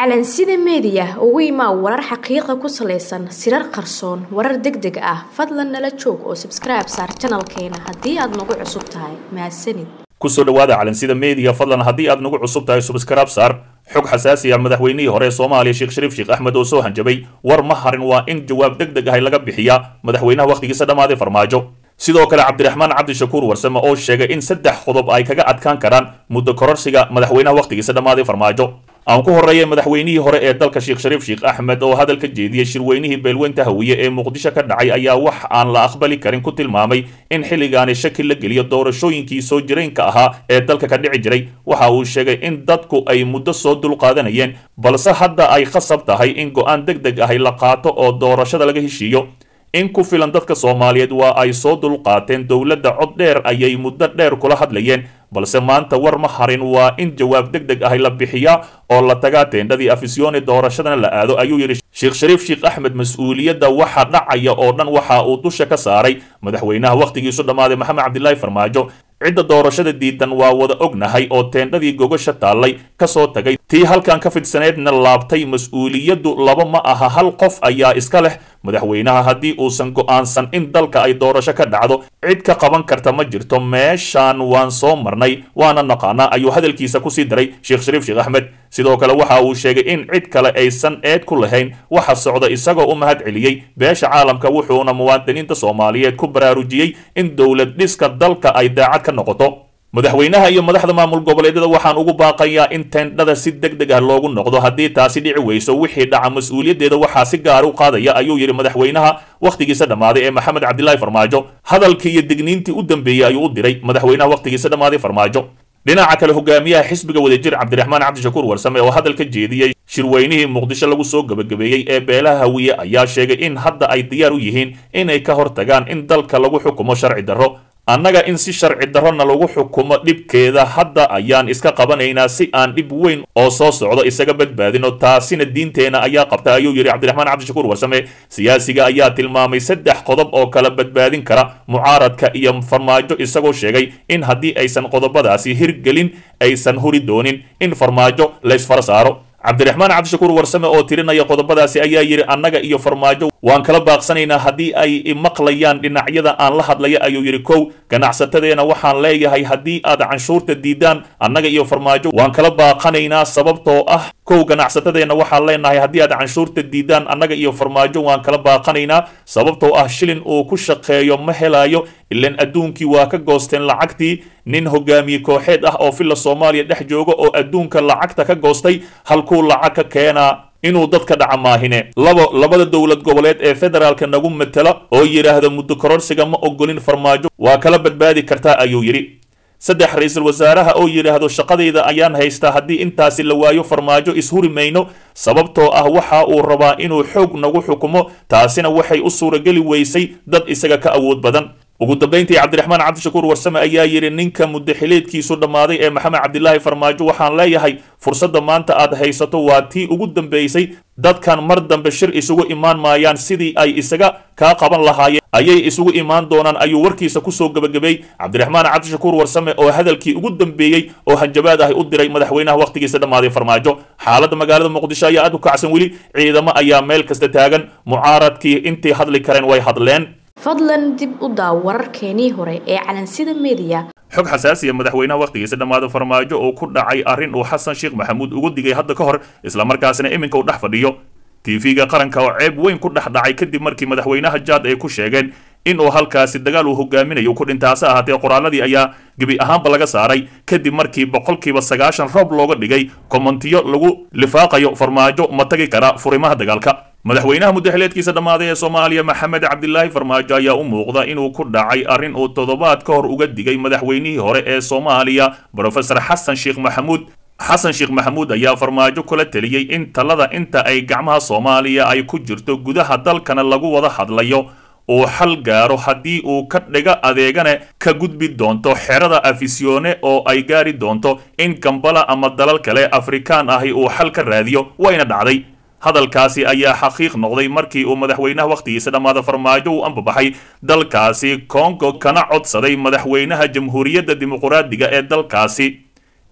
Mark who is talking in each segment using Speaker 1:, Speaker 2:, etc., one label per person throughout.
Speaker 1: calansida meediya ugu imaa warar xaqiiqa ku salaysan sirar qarsoon warar deg deg ah fadlan nala joog oo sabskribe saar janalkeena haddii aad nagu cusub tahay mahadsanid
Speaker 2: kusoo dhawaada calansida meediya fadlan haddii aad nagu cusub tahay subscribe saar xog xasaasi ah madaxweynihii hore ee soomaaliya sheekh shariif sheekh axmed oo soo hanjabay war ma harin waa in jawaab deg deg ahay laga bixiyaa madaxweynaha wakhtigiisa dhammaaday farmaajo sidoo kale cabdiraxmaan cabdishakuur warsame oo sheegay in saddex qodob ay kaga adkaan karaan muddo kororsiga madaxweynaha wakhtigiisa dhammaaday farmaajo aan ku horreeyay madaxweynihii hore ee dalka sheekh shariif sheekh axmed oo hadal ka jeediyey shirweynihii beelweynta hawiye ee muqdisho ka dhacay ayaa wax aan la aqbali karin ku tilmaamay in xilligaani shaki la geliyo doorashooyinkii soo jireenka ahaa ee dalka ka dhici jiray waxa uu sheegay in dadku ay muddo soo dulqaadanayeen balse hadda ay khasab tahay in go-aan deg deg ahi la qaato oo doorashada laga heshiiyo in ku filan dadka soomaaliyeed waa ay soo dulqaateen dowladda cod dheer ayay muddo dheer kula hadlayeen balse maanta war ma harin waa in jawaab deg deg ahi la bixiyaa oo la tagaa teendhadii afisyooni doorashadana la aado ayuu yidhi sheekh shariif sheekh axmed mas-uuliyadda waxa dhacaya oo dhan waxa uu dusha ka saaray madaxweynaha wakhtigiisu dhammaaday maxamed cabdilaahi farmaajo cidda doorashada diidan waa wada ognahay oo teendhadii gogasha taallay ka soo tagay tii halkan ka fidsaneedna laabtay mas-uuliyaddu laba ma aha hal qof ayaa iska leh madaxweynaha haddii uusan go'aansan in dalka ay doorasho ka dhacdo cid ka qaban karta ma jirto meeshaan waan soo marnay waana naqaanaa ayuu hadalkiisa kusii daray sheekh shariif sheekh axmed sidoo kale waxa uu sheegay in cid kale aysan eed ku lahayn waxa socda isagoo u mahad celiyey beesha caalamka wuxuuna muwaadiniinta soomaaliyeed ku baraarujiyey in dowlad dhiska dalka ay daacad ka noqoto madaxweynaha iyo madaxda maamul goboleedyada waxaan ugu baaqayaa in teendhada si deg deg ah loogu noqdo haddii taasi dhici weyso wixii dhaca mas-uuliyaddeeda waxaa si gaar u qaadaya ayuu yidhi madaxweynaha wakhtigiisa dhammaaday ee maxamed cabdilaahi farmaajo hadalkii iyo digniintii u dambeeyey ayuu u diray madaxweynaha wakhtigiisa dhammaaday farmaajo dhinaca kale hogaamiyaha xisbiga wadajir cabdiraxmaan cabdishakuur warsame oo hadal ka jeediyey shirweynihii muqdisho lagu soo gebagabeeyey ee beelaha hawiye ayaa sheegay in hadda ay diyaar u yihiin inay ka hortagaan in dalka lagu xukumo sharci darro annaga in si sharci darrona lagu xukumo dhibkeeda hadda ayaan iska qabanaynaa si aan dhib weyn oo soo socdo isaga badbaadino taasina diinteenna ayaa qabta ayuu yidhi cabdiraxmaan cabdishakuur warsame siyaasiga ayaa tilmaamay saddex qodob oo kala badbaadin kara mucaaradka iyo farmaajo isagoo sheegay in haddii aysan qodobadaasi hirgelin aysan huri doonin in farmaajo laysfara saaro cabdiraxmaan cabdishakuur warsame oo tirinaya qodobadaasi ayaa yidhi annaga iyo farmaajo waan kala baaqsanaynaa haddii ay maqlayaan dhinacyada aan la hadlaya ayuu yidhi kow ganacsatadeena waxaan leeyahay haddii aad canshuurta diidaan annaga iyo farmaajo waan kala baaqanaynaa sababtoo ah kow ganacsatadeena waxaan leenahay haddii aad canshuurta diidaan annaga iyo farmaajo waan kala baaqanaynaa sababtoo ah shilin uu ku shaqeeyo ma helayo ilan adduunkii waa ka goosteen lacagtii nin hogaamiye kooxeed ah oo filla soomaaliya dhex jooga oo adduunka lacagta ka goostay halkuu lacag ka keenaa inuu dadka dhaca maahine labo labada dowlad goboleed ee federaalka nagu matela oo yidhaahda muddo kororsiga ma ogolin farmaajo waa kala badbaadi kartaa ayuu yidhi saddex ra-iisul wasaaraha oo yidhaahdo shaqadayda ayaan haystaa haddii intaasi la waayo farmaajo ishuri mayno sababtoo ah waxa uu rabaa inuu xoog nagu xukumo taasina waxay u suurageli weysay dad isaga ka awood badan ugu dambayntii cabdiraxmaan cabdishakuur warsame ayaa yidhi ninka muddaxileedkiisu dhammaaday ee maxamed cabdilaahi farmaajo waxaan leeyahay fursadda maanta aad haysato waa tii ugu dambaysay dadkan mar dambe shir isugu imaan maayaan sidii ay isaga kaa qaban lahaayeen ayay isugu imaan doonaan ayuu warkiisa kusoo gebagabeey cabdiraxmaan cabdishakuur warsame oo hadalkii ugu dambeeyey oo hanjabaad ahi u diray madaxweynaha wakhtigiisa dhammaaday farmaajo xaaladda magaalada muqdisho ayaa aad u kacsan weli ciidamo ayaa meel kasta taagan mucaaradkii intii hadli kareen way hadleen
Speaker 1: fadlan dib u daaw wararkeenii hore ee calansida meediya
Speaker 2: xog xasaasiya madaxweynaha wakhtigiisa dhammaada farmaajo oo ku dhacay arrin uu xasan sheekh maxamuud ugu digay hadda ka hor islamarkaasina iminka uu dhex fadhiyo tv-ga qaranka oo ceeb weyn ku dhex dhacay kadib markii madaxweynaha jaad ay ku sheegeen in uu halkaasi dagaal uu hogaaminayo ku dhintaase ahaatee qoraaladii ayaa gebi ahaanba laga saaray kadib markii boqolkiiba sagaashan roob looga dhigay komantiyo lagu lifaaqayo farmaajo ma tagi kara furimaha dagaalka madaxweynaha muddaxileedkiisa dhammaaday ee soomaaliya maxamed cabdilaahi farmaajo ayaa u muuqda inuu ku dhacay arrin uu toddobaad ka hor uga digay madaxweynihii hore ee soomaaliya brofesor xasan sheekh maxamuud xasan sheekh maxamuud ayaa farmaajo kula teliyey in talada inta ay gacmaha soomaaliya ay ku jirto gudaha dalkana lagu wada hadlayo uu xal gaaro haddii uu ka dhiga adeegane ka gudbi doonto xerada afisyoone oo ay gaari doonto in gambala ama dalal kale afrikaan ahi uu xal ka raadiyo wayna dhacday hadalkaasi ayaa xaqiiq noqday markii uu madaxweynaha wakhtigiisa dhammaada farmaajo uu ambabaxay dalkaasi kongo kana codsaday madaxweynaha jamhuuriyadda dimuquraadiga ee dalkaasi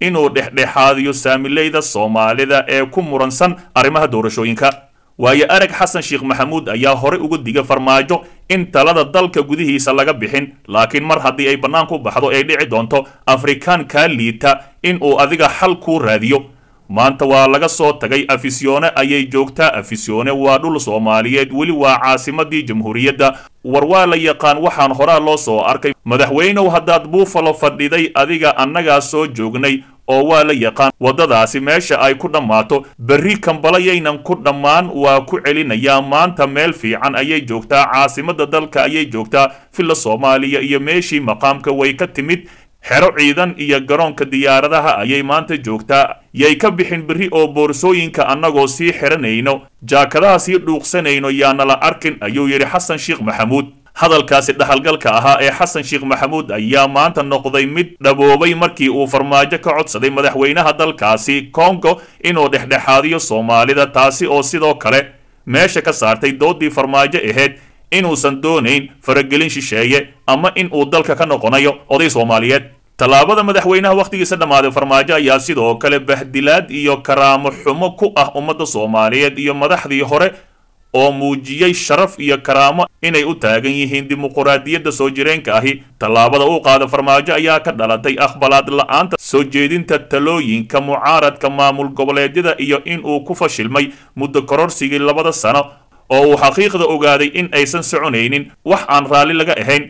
Speaker 2: inuu dhexdhexaadiyo saamileyda soomaalida ee ku muransan arrimaha doorashooyinka waayo arag xasan sheekh maxamuud ayaa horey uga diga farmaajo in talada dalka gudihiisa laga bixin laakiin mar haddii ay bannaanku baxdo ay dhici doonto afrikaan kaa liita in uu adiga xal kuu raadiyo maanta waa laga soo tagay afisyoone ayay joogtaa afisyoone waa dhul soomaaliyeed weli waa caasimadii jamhuuriyadda war waa la yaqaan waxaan horaa loo soo arkay madaxweynow haddaad buufalo fadhiday adiga annagaa soo joognay oo waa la yaqaan waddadaasi meesha ay ku dhammaato berri kambalayaynan ku dhammaan waa ku celinayaa maanta meel fiican ayay joogtaa caasimadda dalka ayay joogtaa villa soomaaliya iyo meeshii maqaamka way ka timid xero ciidan iyo garoonka diyaaradaha ayay maanta joogtaa yay ka bixin berri oo boorsooyinka annagoo sii xiranayno jaakadaha sii dhuuqsanayno yaanala arkin ayuu yidhi xasan sheekh maxamuud hadalkaasi dhaxalgalka ahaa ee xasan sheekh maxamuud ayaa maanta noqday mid dhaboobay markii uu farmaajo ka codsaday madaxweynaha dalkaasi kongo inuu dhexdhexaadiyo soomaalida taasi oo sidoo kale meesha ka saartay doodii farmaajo ahayd inuusan doonayn faragelin shisheeye ama in uu dalka ka noqonayo oday soomaaliyeed tallaabada madaxweynaha wakhtigiisa dhammaaday farmaajo ayaa sidoo kale bahdilaad iyo karaamo xumo ku ah ummadda soomaaliyeed iyo madaxdii hore oo muujiyey sharaf iyo karaamo inay u taagan yihiin dimuquraadiyadda soo jireenka ahi tallaabada uu qaada farmaajo ayaa ka dhalatay aqbalaad la-aanta soo jeedinta talooyinka mucaaradka maamul goboleedyada iyo in uu ku fashilmay muddo kororsigii labada sano oo uu xaqiiqda ogaaday in aysan soconaynin wax aan raalli laga ahayn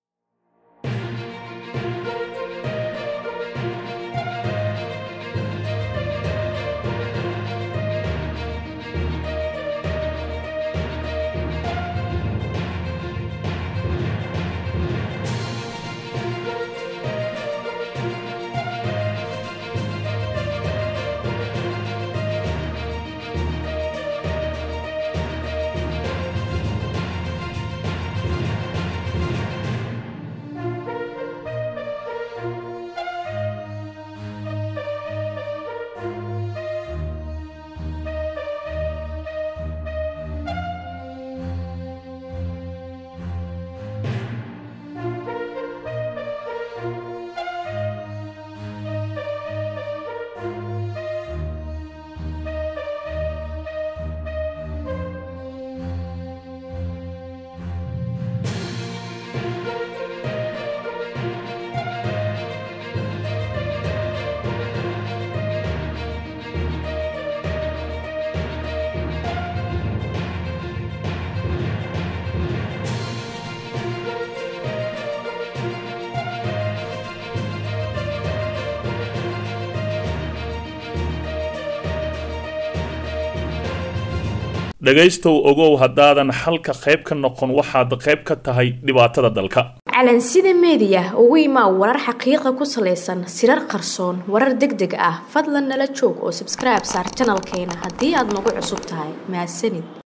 Speaker 2: dhegaystow ogow haddaadan xalka qayb ka noqon waxaad qayb ka tahay dhibaatada dalka
Speaker 1: calansida meediya ugu imaa warar xaqiiqa ku salaysan sirar qarsoon warar deg deg ah fadlan nala joog oo sabskribe saar janalkeena haddii aad nagu cusub tahay mahadsanid